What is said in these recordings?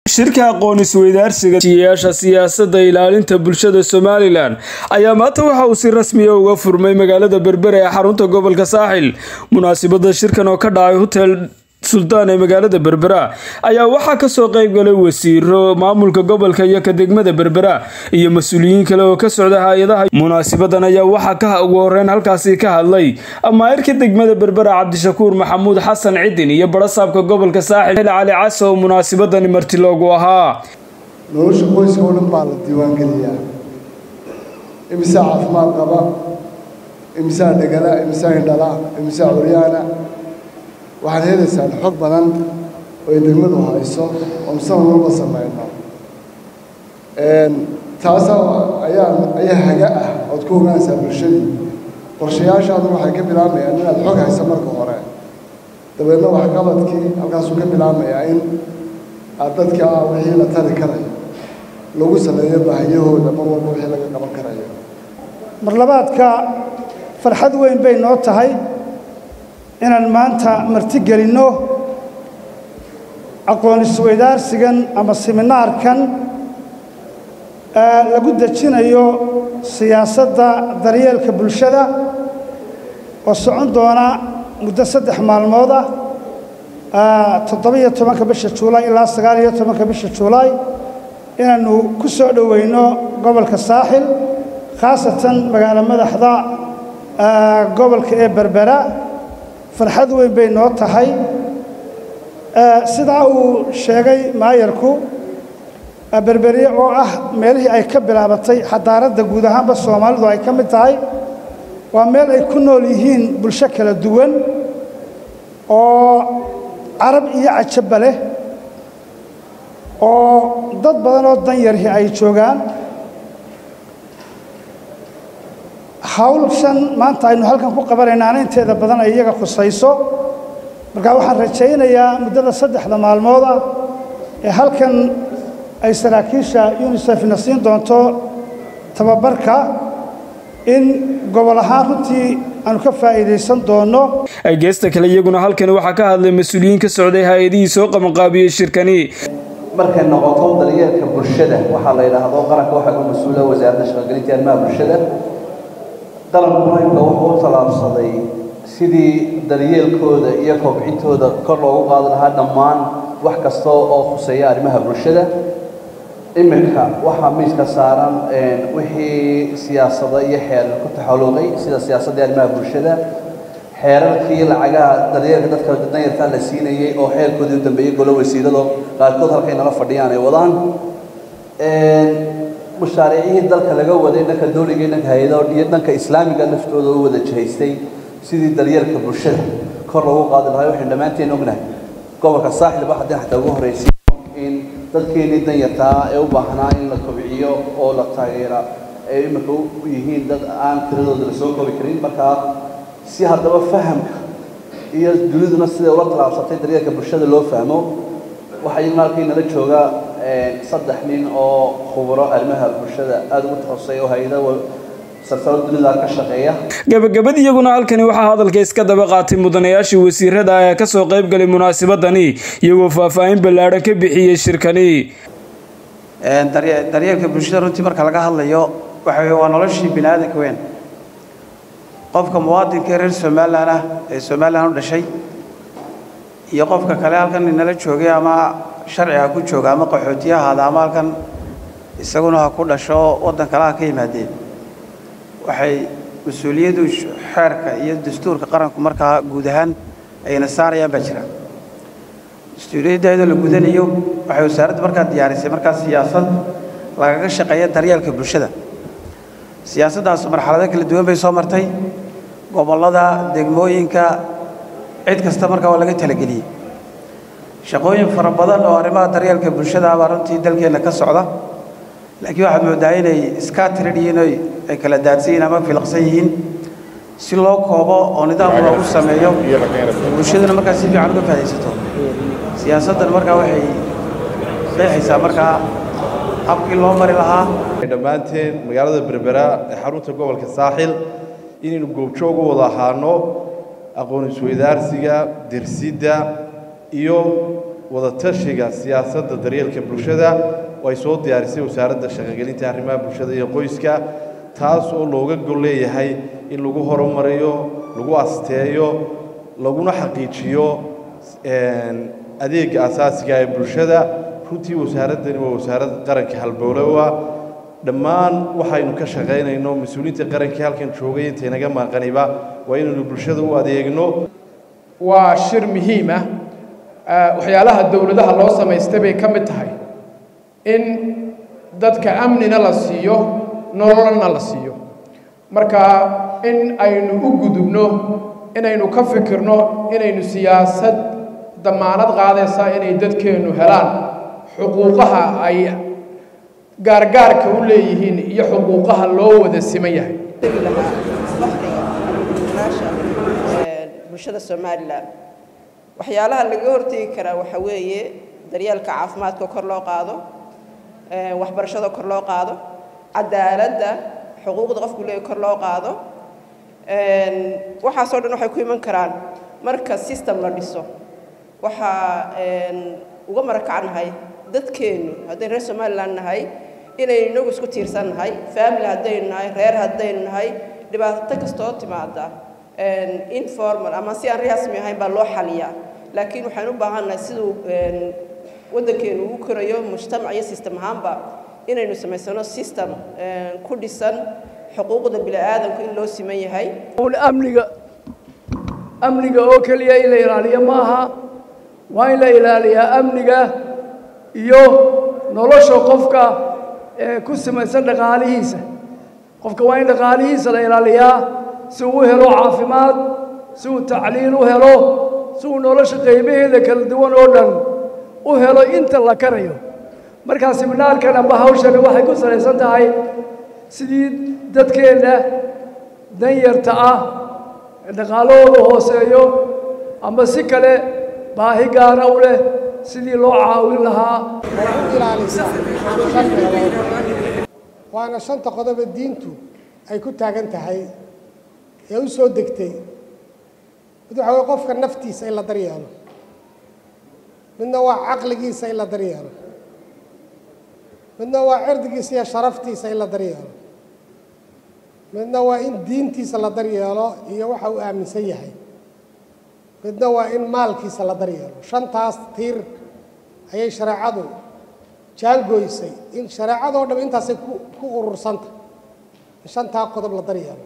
shirka aqoon isweydaarsiga siyaasha siyaasadda ilaalinta bulshada somalilan ayaa maanta waxa uu si rasmiya uga furmay magaalada berbere ee xarunta gobolka saaxil munaasabada shirkan oo ka dhacay hotel sultaan ee magaalada berbera ayaa waxaa kasoo qeyb galay wasiiro maamulka gobolka iyo ka degmada berbera iyo mas-uuliyiin kale oo ka socda hay-adaha munaasabadan ayaa waxaa ka ugu horeyn halkaasi ka hadlay amaayirka degmada berbera cabdishakuur maxamuud xasan cidin iyo barasaabka gobolka saaxil cali case oo munaasabadani marti loogu ahaa nolosha qoyska oo dhan baa la diiwaangeliyaa imisaa caafimaad qaba imisaa dhegala imisaa hindhala imisaa curyaana waxaad helaysaan xog badan oo ay degmadu hayso oo musan walba samayno taasaa ayaa ayaa haga ah ood ku ogaanaysaa bulshadii qorshayaashaadu waxay ka bilaabayaan inaad xog hayso marka hore dabeedna waxqabadkii halkaasuu ka bilaamayaa in aad dadka wixii la tari karayo lagu saleeyo baahiyahooda mar walba wixii laga qaban karayo marlabaadka farxad weyn bay noo tahay inaan maanta marti gelinno aqoon isweydaarsigan ama siminaarkan lagu dejinayo siyaasadda daryeelka bulshada oo socon doona muddo saddex maalmood ah toddoba-iyo tobanka bisha juulaay ilaa sagaal-iyo tobanka bisha juulaay inaannu ku soo dhoweyno gobolka saaxil khaasatan magaalo madaxda gobolka ee berbera farxad weyn bay noo tahay sidaa uu sheegay maayarku berberiye oo ah meelihii ay ka bilaabatay xadaaradda guud ahaanba soomaalidu ay ka mid tahay waa meel ay ku nool yihiin bulsho kala duwan oo carab iyo cajabba leh oo dad badan oo danyarhi ay joogaan hawlshan maanta aynu halkan ku qabanaynaana inteeda badan ay iyaga khusayso markaa waxaan rajaynayaa muddada saddexda maalmood ah ee halkan ay saraakiisha unisefna siin doonto tababarka in gobol ahaan runtii aanu ka faa'iidaysan doonno geesta kale iyaguna halkani waxaa ka hadlay mas-uuliyiin ka socday hay-adihii soo qabanqaabiyey shirkani markay noqoto daryeelka bulshada waxaa la yidhaahdo qaranka waxaa ka mas-uula wasaaradda shaqogelinta arrimaha bulshada qaranku imka wuxuu u tallaabsaday sidii daryeelkooda iyo kobcintooda kor loogu qaadi lahaa dhammaan wax kasta oo khuseeya arrimaha bulshada iminka waxaa miiska saaran wixii siyaasada iyo xeerar ku taxaluuqay sida siyaasadda arrimaha bulshada xeerarkii lacagaha daryeelka dadka danyarta la siinayay oo xeerkoodii u dambeeyey golo wasiirado qaarkood halkay nala fadhiyaan ay wadaan mashaariicihii dalka laga waday dhanka dowliga iyo dhanka hay-adaha iyo dhanka islaamiga laftooda u wada jihaystay sidii daryeelka bulshada kor loogu qaadi lahaa waxaynu dhammaanteen ognahay gobolka saaxilba haddii xataa ugu horreysay in dadkeenii danyartaa ee u baahnaa in la kobciyo oo la taageera ay imika u yihiin dad aan tiradooda la soo koobi karin markaa si haddaba fahamka iyo duniduna siday ula talaabsatay daryeelka bulshada loo fahmo waxaa iyaguna halkii nala jooga saddex nin oo khuburo arrimaha bulshada aada ugu takhasusay oo hay-ada sarsaro dunida ka shaqeeya gabagabad iyaguna halkani waxaa hadalka iska daba qaatay mudanayaashii wasiirada ee ka soo qayb galay munaasabadani iyagoo faahfaahin ballaadhan ka bixiyey shirkani daryeelka bulshada runtii marka laga hadlayo waxa weye waa noloshii bini aadanka weyn qofka muwaadinka reer somalilan ah ee somalilan u dhashay iyo qofka kale halkan inala joogay ama sharci ha ku jooga ama qaxootiya ahaada ama halkan isaguna ha ku dhasho waddan kale ha ka yimaadeen waxay mas-uuliyaddu xeerka iyo dastuurka qaranku markaa guud ahaan ayna saarayaan baa jira mas-uuliyaddaydoo la gudanayo waxay wasaaraddu markaa diyaarisay markaa siyaasad lagaga shaqeeya daryeelka bulshada siyaasaddaas marxalado kala duwan bay soo martay gobollada degmooyinka cid kasta markaa waa laga talageliyey shaqooyin fara badan oo arrimaha daryeelka bulshada baa runtii dalkeenna ka socda laakiin waxaad moodaa inay iska tiran yihiin oy ay kala daadsan yihiin ama filaqsan yihiin si loo koobo oo nidaam loogu sameeyo bulshaduna markaa si fiican uga faa'idaysato siyaasaddan markaa waxay qeexaysaa markaa habkii loo mari lahaa dhammaanteen magaalada berbera ee xarunta gobolka saaxil inaynu goobjoog u wada ahaano aqoon isweydaarsiga dersidda iyo wadatashiga siyaasadda daryeelka bulshada oo ay soo diyaarisay wasaaradda shaqogelinta arrimaha bulshada iyo qoyska taas oo looga gol leeyahay in lagu horumariyo lagu asteeyo laguna xaqiijiyo adeega asaasiga ee bulshada runtii wasaaraddani waa wasaarad qaranka halbowlowa dhammaan waxaynu ka shaqaynayno mas-uuliyiinta qarankii halkan joogay intaynaga maaqaniba waa inaynu bulshada u adeegno waa shir muhiim ah waxyaalaha dowladaha loo samaystay bay ka mid tahay in dadka amnina la siiyo nololna la siiyo marka in aynu u gudubno inaynu ka fikirno inaynu siyaasad damaanad qaadaysa inay dadkeennu helaan xuquuqaha ay gaargaarka u leeyihiin iyo xuquuqaha loo wada siman yahay bulshada somalilan waxyaalaha laga hortegi karaa waxa weeye daryeelka caafimaadka kor loo qaado waxbarashada kor loo qaado cadaaladda xuquuqda qofku leeyahy kor loo qaado waxaasoo dhan waxay ku iman karaan marka system la dhiso waxaa uga marakacnahay dadkeennu haddaynu reer somalilan nahay inaynu inagu isku tiirsan nahay family haddaynu nahay reer haddaynu nahay dhibaato kastoo timaada informal ama si aan rasmi ahayn baa loo xaliyaa laakiin waxaan u baahannahay siduu waddankeenu ugu korayo mujtamac iyo system ahaanba inaynu samaysano system ku dhisan xuquuqda bini'aadamku in loo siman yahay amniga amniga oo keliya in la ilaaliyo ma aha waa in la ilaaliyaa amniga iyo nolosha qofka ee ku samaysan dhaqaalihiisa qofka waa in dhaqaalihiisa la ilaaliyaa si uu u helo caafimaad si uu tacliin u helo si uu nolosha qaybaheeda kala duwan oo dhan u helo inta la karayo markaa siminaarkan amba hawshani waxay ku salaysan tahay sidii dadkeenna danyarta ah ee dhaqaalahooda hooseeyo ama si kale baahi gaara u leh sidii loo caawin lahaa waana shanta qodoba diintu ay ku taagan tahay ee u soo degtay mid waxa weye qofka naftiisa in la daryeelo midna waa caqligiisa in la daryeelo midna waa cirdigiisa iyo sharaftiisa in la daryeelo midna waa in diintiisa la daryeelo iyo waxa uu aaminsan yahay midna waa in maalkiisa la daryeelo shantaas tiir ayay shareecadu jaangoysay in shareecadoo dham intaasay ku ku urursanta in shantaa qodob la daryeelo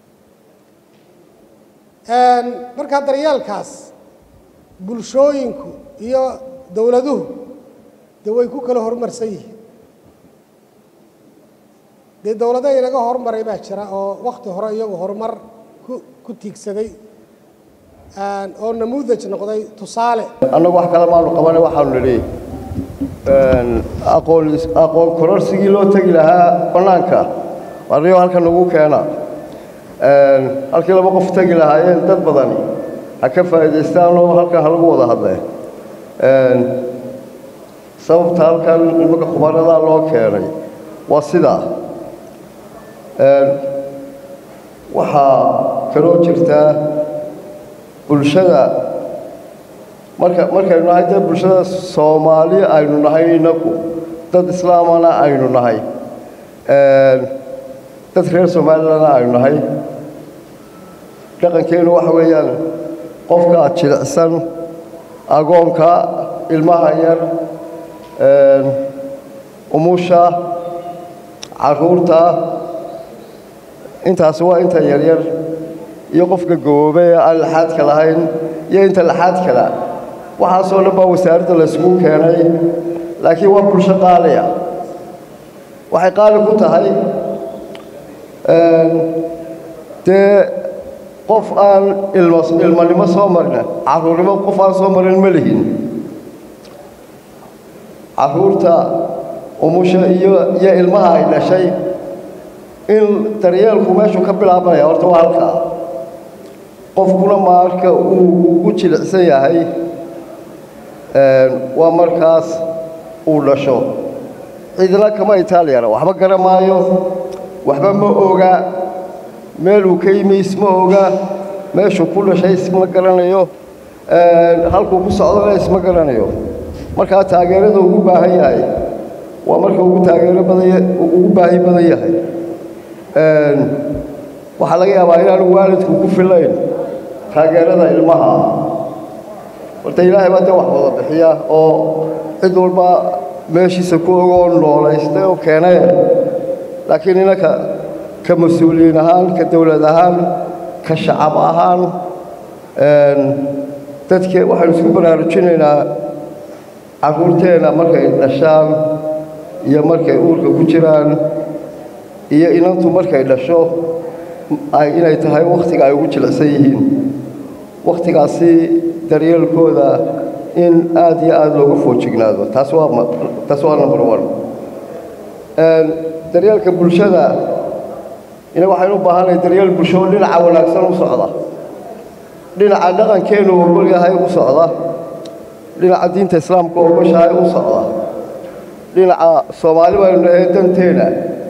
markaa daryeelkaas bulshooyinku iyo dowladuhu dee way ku kala horumarsan yihiin dee dowlado inaga horumaray baa jira oo wakti hore iyagu horumar ku ku tiigsaday oo namuudaj noqday tusaale annagu wax kale maanu qabanay waxaanu nidhi aqoon aqoon kororsigii loo tegi lahaa bannaanka arriyo halkan nagu keena halkii laba qof tegi lahaayeen dad badani ha ka faa'iidaystaanoo halkan ha lagu wada hadlee sababta halkan nimanka khubaradaa loo keenay waa sidaa waxaa kaloo jirtaa bulshada marka markaynu nahay dee bulshada soomaali aynu nahay innagu dad islaamana aynu nahay dad reer somaalilana aynu nahay dhaqankeennu waxa weeyaan qofka jilicsan agoonka ilmaha yar umusha carruurta intaasi waa inta yaryar iyo qofka gaboobe ee aan laxaadka lahayn iyo inta laxaadkala waxaasoo dhan baa wasaaradda laysugu keenay laakiin waa bulsho qaaliya waxay qaali ku tahay dee qof aan ilmo ilmanimo soo marin carruurnimo qof aan soo marin ma lihin carruurta umusha iyo iyo ilmaha ay dhashay in daryeelku meeshuu ka bilaabanaya horta waa halkaa qofkuna marka uu ugu jilicsan yahay waa markaas uu dhasho ciidna kama itaaliyana waxba gara maayo waxba ma oga meeluu ka yimi isma oga meeshuu ku dhashay isma garanayo halkuu ku socdana isma garanayo markaa taageerada ugu baahan yahay waa marka ugu taageero badan ugu baahi badan yahay waxaa laga yaabaa inaanu waalidku ku filayn taageerada ilmaha horta ilaahay baa dee wax wada bixiya oo cid walba meeshiisa ku ogoo noolaystay oo keenay laakiin inanka ka mas-uuliyiin ahaan ka dowlad ahaan ka shacab ahaan dadke waxaynu isku baraarujinaynaa carruurteenna markay dhashaan iyo markay uurka ku jiraan iyo inantu markay dhasho inay tahay wakhtiga ay ugu jilicsan yihiin wakhtigaasi daryeelkooda in aad iyo aad looga foojignaado taas waa taas waa number one daryeelka bulshada ina waxaynu u baahanay daryeel bulsho oo dhinaca wanaagsan u socda dhinaca dhaqankeenu ogol yahay u socda dhinaca diinta islaamka ogoshahay u socda dhinaca soomaali baynu nahay danteena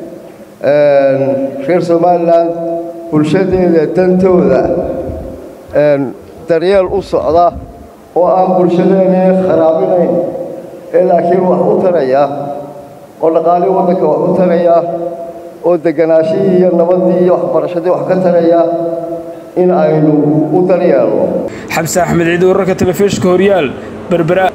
reer somalilan bulshadeeda dantooda daryeel u socda oo aan bulshadeena kharaabinayn ee laakiin wax u taraya oo dhaqaalii waddanka wax u taraya oo deganaashihii iyo nabaddii iyo waxbarashadii wax ka taraya in aynu u daryeelno xamse axmed ciid wararka telefishinka horyaal berbera